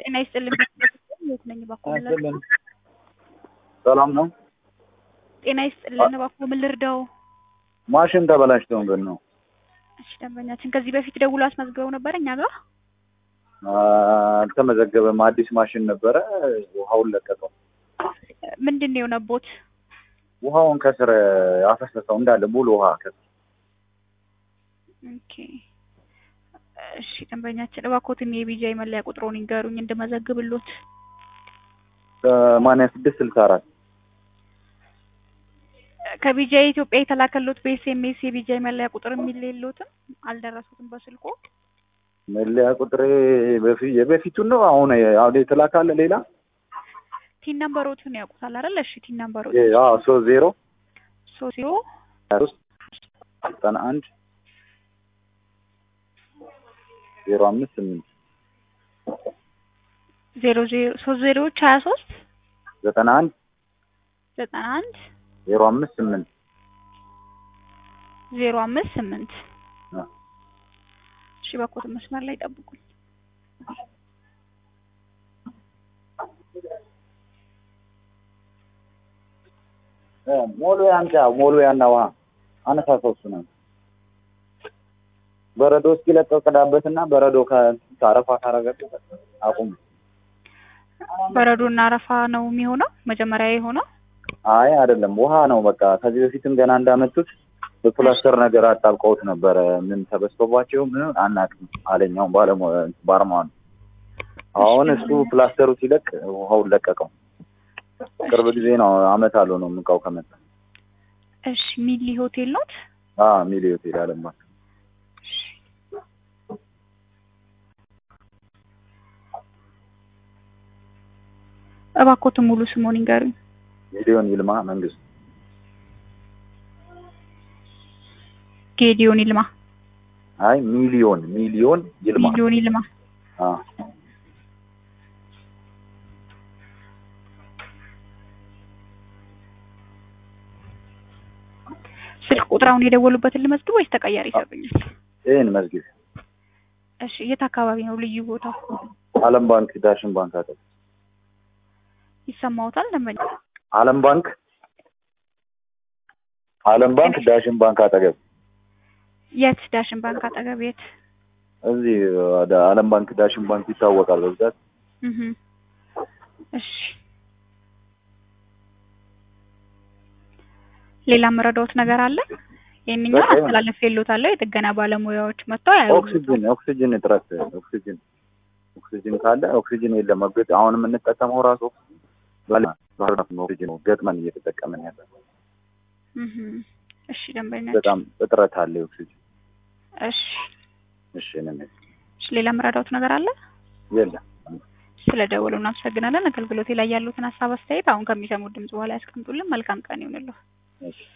ጤና ይስጥልኝ። የት ነኝ እባክዎ ምን ልርዳው? አይደለም ሰላም ነው። ጤና ይስጥልን እባክዎ ምን ልርዳው? ማሽን ተበላሽቶብን ነው። እሺ ደንበኛችን ከዚህ በፊት ደውሎ አስመዝግበው ነበር እኛ ጋር? አልተመዘገበም። አዲስ ማሽን ነበረ። ውሃውን ለቀቀው። ምንድን ነው የሆነቦት? ውሃውን ከስር አፈሰሰው እንዳለ ሙሉ ውሃ ከስር ኦኬ እሺ ደንበኛችን እባክዎትን የቢጃይ መለያ ቁጥሮን ይንገሩኝ እንድመዘግብሎት። ሰማንያ ስድስት ስልሳ አራት ከቢጃይ ኢትዮጵያ የተላከሎት በኤስኤምኤስ የቢጃይ መለያ ቁጥር የሚል የለዎትም? አልደረሱትም በስልኮ? መለያ ቁጥሬ በፊ- የበፊቱን ነው። አሁን አሁን የተላካለ ሌላ ቲን ነምበሮትን ያውቁታል አይደል? እሺ ቲን ነምበሮት ሶስት ዜሮ ሶስት ዜሮ ሀያ ሶስት ዘጠና አንድ ዜሮ አምስት ስምንት ዜሮ ዜሮ ሶስት ዜሮዎች ሀያ ሶስት ዘጠና አንድ ዘጠና አንድ ዜሮ አምስት ስምንት ዜሮ አምስት ስምንት አዎ። እሺ እባክዎትን መስመር ላይ ጠብቁኝ። ሞልዌያ አምጪ። ሞልዌያና ውሃ አነሳሳው እሱ ነው። በረዶ እስኪለቀው ቅዳበትና በረዶ ከ- ከአረፋ ካረገበት አቁም። በረዶና አረፋ ነው የሚሆነው መጀመሪያ የሆነው? አይ አይደለም፣ ውሃ ነው በቃ። ከዚህ በፊትም ገና እንዳመጡት በፕላስተር ነገር አጣብቀውት ነበረ። ምን ተበስቶባቸው ምን አናውቅም አለኛው ባለሙያ ባርማን። አሁን እሱ ፕላስተሩ ሲለቅ ውሃውን ለቀቀው። ቅርብ ጊዜ ነው፣ አመት አለው ነው እቃው ከመጣ። እሺ ሚሊ ሆቴል ኖት? አ ሚሊ ሆቴል አለም ባንክ። እባክዎትን ሙሉ ስሙን ይንገሩኝ። ሚሊዮን ይልማ መንግስቱ። ጌዲዮን ይልማ። አይ ሚሊዮን ሚሊዮን ይልማ። ሚሊዮን ይልማ። አ ስልክ ቁጥር አሁን የደወሉበትን ልመዝግብ ወይስ ተቀያሪ ይሰጡኛል? ይሄን መዝጊብ እሺ የት አካባቢ ነው ልዩ ቦታው? አለም ባንክ ዳሽን ባንክ አጠገብ። ይሰማዎታል ደንበኛ? አለም ባንክ አለም ባንክ ዳሽን ባንክ አጠገብ የት ዳሽን ባንክ አጠገብ የት? እዚህ ወደ አለም ባንክ ዳሽን ባንክ ይታወቃል በብዛት። እህ እሺ ሌላ መረዳዎት ነገር አለ? ይሄንኛውን በቃ ይሁን። አስተላልፌልዎታለሁ። የጥገና ባለሙያዎች መጥተው ያዩታል። ኦክሲጅን ኦክሲጅን እጥረት ኦክሲጅን ኦክሲጅን ካለ ኦክሲጅን የለም። እርግጥ አሁን የምንጠቀመው ራሱ ባለ ባህር ዳር ነው ኦክሲጅን ገጥመን እየተጠቀምን ያለ እህ እሺ ደንበኛ በጣም እጥረት አለ ኦክሲጅን። እሺ እሺ ነን እሺ ሌላ መረዳዎት ነገር አለ? የለም ስለ ደወሉ እናመሰግናለን። አገልግሎቴ ላይ ያሉትን ሀሳብ አስተያየት አሁን ከሚሰሙት ድምጽ በኋላ ያስቀምጡልን። መልካም ቀን ይሁንልዎ። እሺ